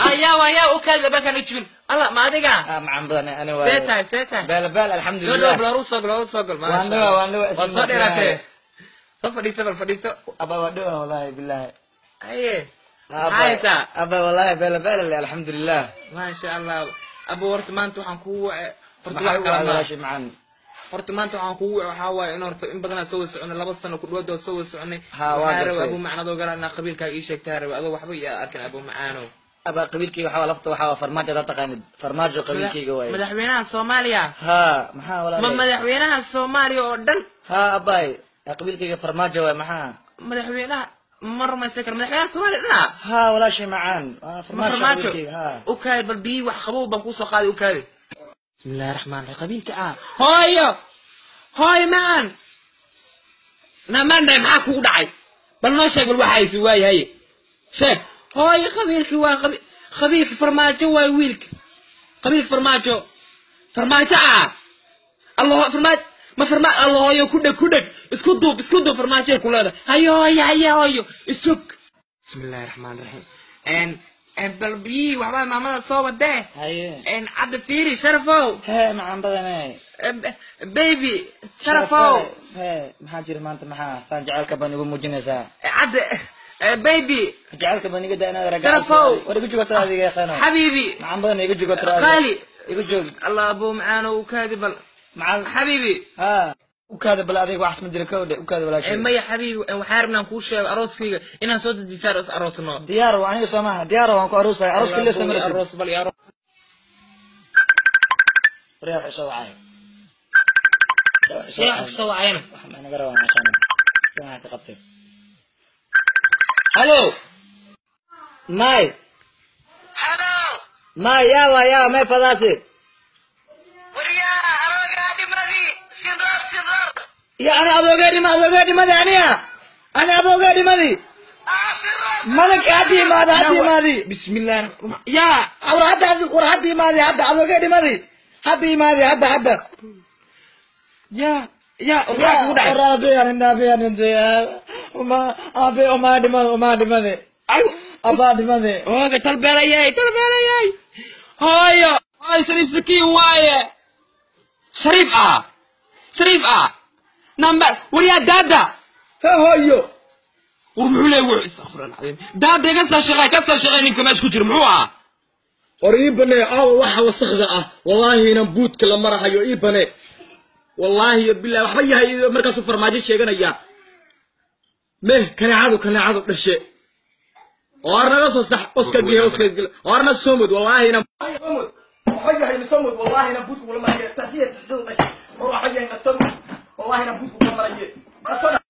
ayaa wayaa u kaadi bakan ijibin alla ma adiga ah macan badan ani waa see tahay see tahay beel beel soo dhow alxamdulilah bal soo gol soo gol waan dhawa waan dhawa waa soo dheeraatee soo fadhiiso bal fadhiiso aba waa dhawa wallahi billahi aye Aba- maxaa haysaa aba wallahi beel beel alxamdulilah maasha allah abo horta maanta waxaan kugu wace horta maxaa wax ugu kala ma walaashay macan horta maanta waxaan kugu wace waxaa waaye in horta in badanaa soo wada soconay laba sano ku dhawaad oo soo wada soconay Ha, waa waxaa raba gartay. abu macnadoo gara inaa qabiilkaaga ii sheegtaa raba adoo waxba iyo arkin abu macaano aba qabiilkayga waxaa lafta waxaa farmaajo adaa taqaanid farmaajo qabiilkayga waaye madaxweynaha soomaaliya ha maxaa ma walaalahay madaxweynaha soomaaliya oo dhan ha abay qabiilkayga farmaajo waaye maxaa madaxweynaha ma rumaysan kara madaxweynaha soomaaliya dhana ha walaashay macaan waa farmaajo farmaajo qabiilkayga ha u kaadi bal biyi wax qabow baan kuusoo qaaday u kaadi bismillahi raxmaan raxiim qabiilka ah hooyo hooyo macan namandhay maxaa kugu dhacay bal noo sheeg bal waxa haysi waaye haye sheeg hooyo qabiilki waa qabi qabiilka farmaajo waay wiilka qabiilka farmaajo farmaajo ah allah farmaajo ma farma allah hooyo ku dheg ku dheg isku duub isku duub farmaajoy ku leedahay hayo hooyo haye hooyo isug bismillahi raxmaan raxiim n bal biyihii waxbaa maamada soo wadee haye n cabdi fiiri sharafow he macaan badane baby sharafow he maxaa jira maanta maxaa saan jacaylka baan igu muujinaysaa cabdi baby jacaylka baan iga da inaad ragaa Sharafow. war igu joogta adiga yaqaano xabiibi macaan badan igu joogta qaali igu joog allah abuu macaano u kaadi bal macaan xabiibi ha ukaada bal adiga wax ma jira kawdhe ukaada Eh, walaashay maya xabiibi eh, waxaa rabnaan kuu sheego arooskayga inaan soo dejisaar is aroosno diyaar waa aniga soo maaha diyaar waan ku aroosaya arooska Allah lee abuu, soo aroos bal iyo aroos reer isoo wacay sheekh soo wacayna wax ma naga rabaa meeshaan waxaa ka qabtay halo may Hello, may yawa yawa may fadaasi wariyaha aroogaa dhimadii sidrar sidrar ya ani adoogee dhima adoogee dhimadi aniya ani adoogee dhimadi ah sidrar malinka hadda imaadi hadda imaadi bismillahi raxmaan yaa war hadda hadda war hadda imaadi hadda adoogee dhimadi hadda imaadi hadda hadda yaa yaa waxaa kugu dhacay hooga talbeelayay talbeelayay hooyo hooyo shariif sakiin waaye shariif ah shariif ah number waryaa daada hoyo war muxuu leeyahay wuxuu istakfirullah alcadiim daada iga soo shaqeey ka soo shaqeey ninka meesha ku jira muxuu ahaa war ii bane aawa waxa wasakda ah wallaahi inan buudka la marahayo ii bane wallaahi iyo bilahi waxba yahay markaasuu farmaajo sheeganaya meh kaneecadu kaneecadu dhashe oar naga soo sax oska gehe oska gele oar na somod wallaahi inan waxba yahay na somod wallaahi inan buudka kula maraye taxsiya taxsiyadu dhashe waxba yahay na somod wallaahi inan buudka kula maraye